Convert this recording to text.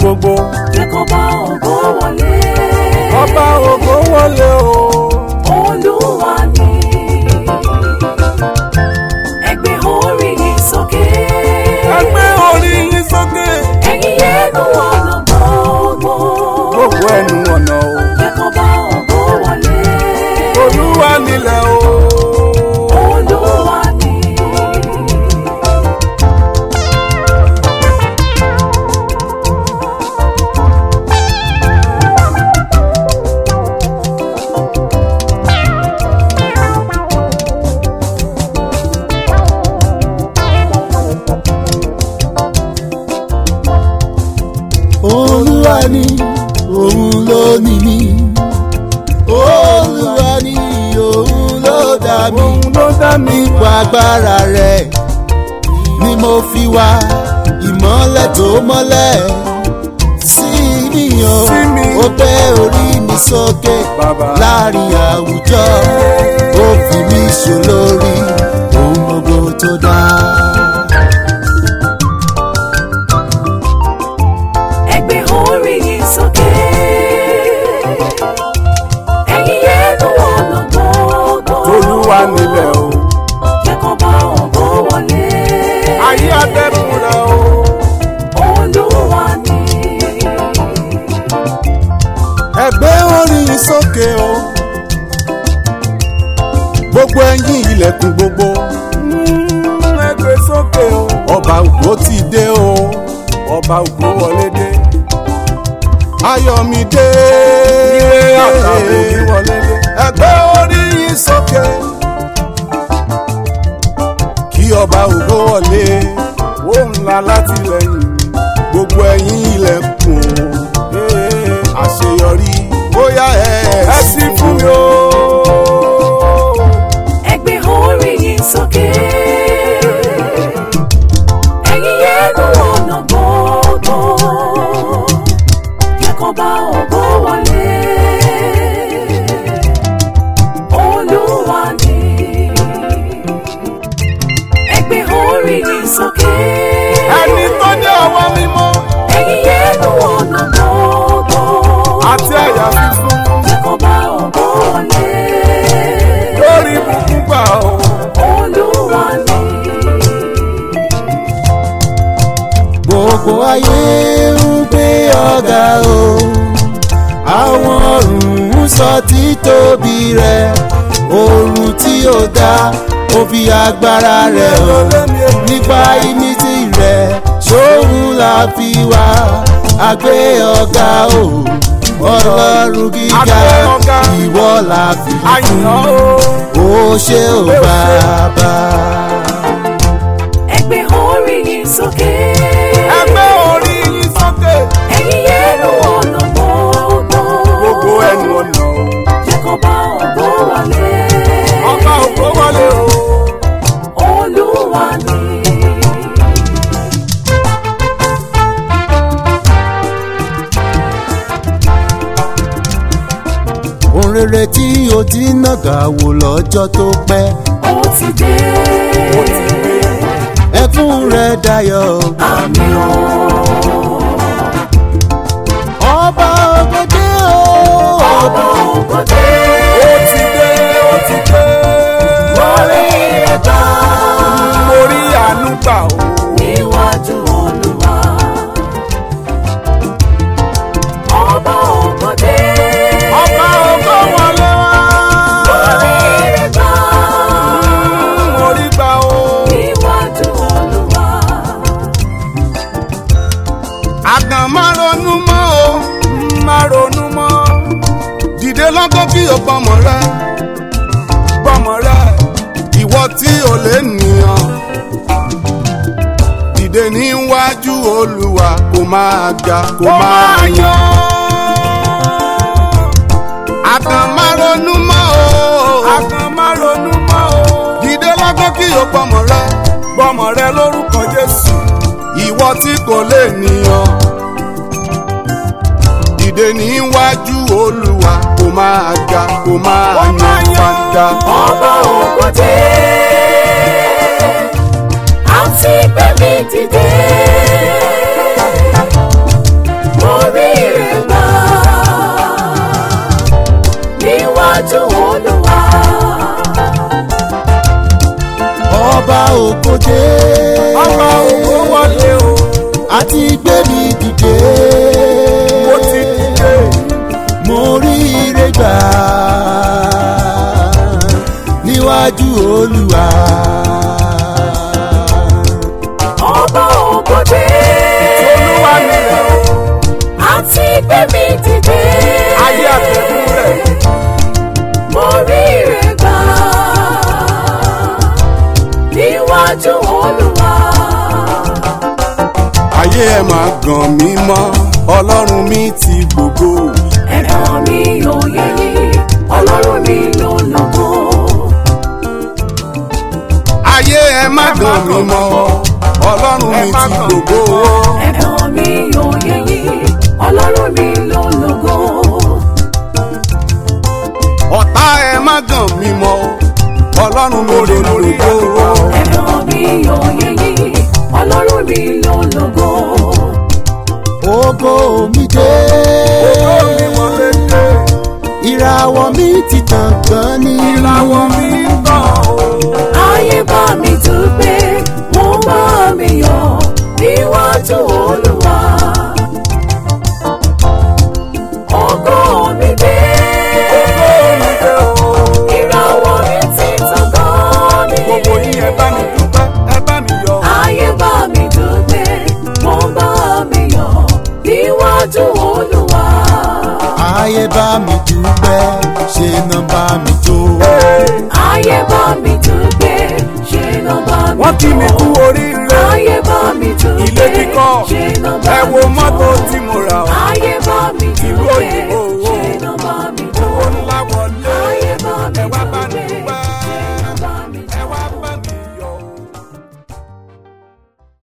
gbogbo jẹ́ kó bá ògo wọlé. ọba ògo wọlé o. Olúwa ni ẹgbẹ́ orí yìí sókè. ẹgbẹ́ orí yín sókè. ẹ̀yin yẹ́nu ọ̀nà gbogbo. gbogbo ẹnu ọ̀nà o. jẹ́ kó bá ògo wọlé. olúwa nílẹ̀ o. Olúwa ni. olúwa ni òun ló ní mi olúwa ni òun ló dá mi òun ló dá mi. nípa agbára rẹ̀ ni mo fi wá ìmọ́lẹ̀ tó mọ́lẹ̀ sí mi o Sí mi. ó gbé orí mi sókè Bàbá. láàrin àwùjọ ó fi mí ṣolórí ohun gbogbo tó dá. ẹgbẹ́ orí yìí sókè. ẹ̀yin yẹ́nu ọ̀nà gbogbo. olúwa nílẹ̀ o. jẹ́ kó bá ògo wọlé. ayé atẹ́kùn rẹ̀ o. Olúwa ni. ẹgbẹ́ orin yìí sókè o gbogbo ẹ̀yin ilẹ̀kùn gbogbo Mm, ẹgbẹ́ sókè o. ọba ògbó ti dé o ọba ògo wọlé dé. ayọ̀mídé ire àtàwọn òbí wọlé dé. ẹgbẹ́ orin yìí sókè kí ọba ògbó wọlé ó ńlá látìlẹ́yìn mi. gbogbo ẹ̀yin ilẹ̀kùn Ee, àṣeyọrí bóyá ẹ ẹ sì fún mi o. ẹgbẹ́ orí yìí sókè. ẹ̀yin yẹ́nu ọ̀nà gbogbo. jẹ́ kó bá ògo wọlé. Olúwa ni. ẹgbẹ́ orí yìí sókè. ẹni tó ní ọwọ́ mímọ́ ẹ̀yin yẹ́nu ọ̀nà gbogbo. àti àyà fífún jẹ́ kó bá ògo wọlé. lórí ibùkún gbà o. Olúwa ni. gbogbo ayé ń gbé ọ̀gá o àwọn ọ̀run ń sọ títóbi rẹ̀ oòrùn tí ó dá ó fi agbára rẹ̀ hàn nípa ìmísí rẹ̀ ṣóhun la fi wá àgbé ọ̀gá o ọlọ́run gíga Àgbé ọ̀gá. ìwọ la fi àyàn o. ó ṣe ò bàbá. ẹgbẹ́ orí yìí sókè. ẹgbẹ́ orí yín sókè. ẹ̀yin yẹ́nu ọ̀nà gbogbo. gbogbo ẹnu ọ̀nà o. jẹ́ kó bá ògo wọlé. ọba ògo wọlé o. Olúwa ni. ohun rere tí o ti nàgà wò lọ́jọ́ tó pẹ́ ó ti dé. ó ti dé. ẹkún rẹ̀ dayọ̀ àmì o. ọba ògòdè o ọba ògo dé. ó ti dé. ó ti dé. orí rẹ̀ gbà. mo rí àánú gbà o. níwájú Olúwa. ọba ògo dé. ọba ògo wọlé wá. orí rẹ̀ gbà. mo rí gbà o. níwájú Olúwa. àgàn má ronú mọ́ o má ronú mọ́. dìde lọ́gọ́ kí o pọmọ rẹ gbọ́mọ rẹ̀. ìwọ tí o lè nìyàn dìde níwájú olúwa kó máa ga kó ó máa máa yan yan. àgàn má ronú mọ́ o àkàn má ronú mọ́ o. dìde lọ́gọ́ kí o pọmọ rẹ gbọ́mọ rẹ̀ lórúkọ Jésù. ìwọ tí kò lè nìyàn dìde níwájú olúwa kó máa ga kó máa Ó máa yan yan. fanda. ọba ògo dé. àti gbẹ̀mí dìde. ọba ògo dé ọba ògo wọlé o àti gbé mi dìde mo ti dìde mo rí ire gbà níwájú olúwa. ọba ògòdè olúwa mi rẹ̀ o àti gbé mi dìde ayé àtẹ̀kùn rẹ̀ mo rí ire gbà níwájú olúwa. ayé ẹ̀ máa gàn mí mọ́ ọlọ́run mi ti gbogbo ẹ̀dọ̀ mi ò yẹ yín ọlọ́run mi ló lógo. ayé ẹ̀ má gàn mí mọ́ ọlọ́run mi ti gbogbo ẹ̀dọ̀ mi ò yẹ yín ọlọ́run mi ló lógo. ọ̀tá ẹ̀ má gàn mí mọ́ ọlọ́run mi lè gbogbo ẹ̀dọ̀ mi ò yẹ yín ọlọ́run mi ló lógo. ògo mi dé ògo mi wọlé dé ìràwọ̀ mi ti tàn gan ni ìràwọ̀ mi ń tàn o. ayé bá mi dúpẹ́ wọ́n bá mi yọ̀ níwájú olúwa. ògo mi dé ìràwọ̀ mi ti tàn gan ni. gbogbo yín ẹ bá mi dúpẹ́ ẹ bá mi yọ̀ ayé bá mi dúpẹ́ wọ́n bá mi yọ̀ níwájú olúwa. ayé bá mi dúpẹ́ ṣe náà bá mi jó ayé bá mi dúpẹ́ ṣe náà bá mi wọ́n kí mi yọ̀. kú oríire ayé bá mi dúpẹ́ ilé kíkọ́ ṣe náà bá ẹ mi wo yọ̀. mọ́tò tí mo rà o. ayé